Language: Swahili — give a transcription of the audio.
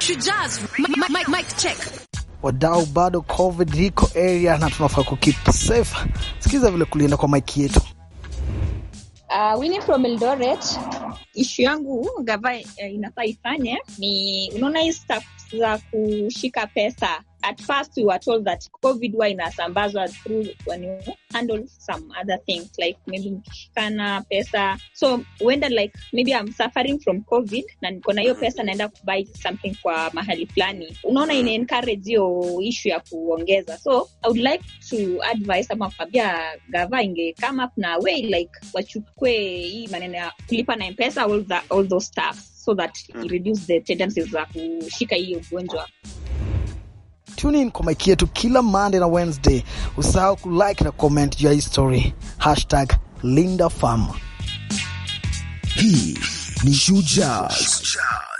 Shujaz, mic, mic, mic check. Wadau, bado covid iko area na tunafaa kukeep safe. Sikiza vile kulienda kwa mike yetu. Uh, Winnie from Eldoret. Ishu yangu gava uh, inafaa ifanye ni unaona hii stuff za kushika pesa. At first we were told that covid huwa inasambazwa through when you handle some other things like maybe mkishikana pesa so huenda like maybe I'm suffering from covid na niko na hiyo pesa naenda kubuy something kwa mahali fulani unaona ina encourage hiyo issue ya kuongeza so I would like to advise ama kuambia gava inge come up na way like wachukue hii maneno ya kulipa na mpesa all, the, all those stuff so that it reduce the tendencies za kushika hii ugonjwa Tune in kwa mike yetu kila Monday na Wednesday. Usahau kulike na comment juu ya hii story. Hashtag Linda Farm. Hii ni Shujaz.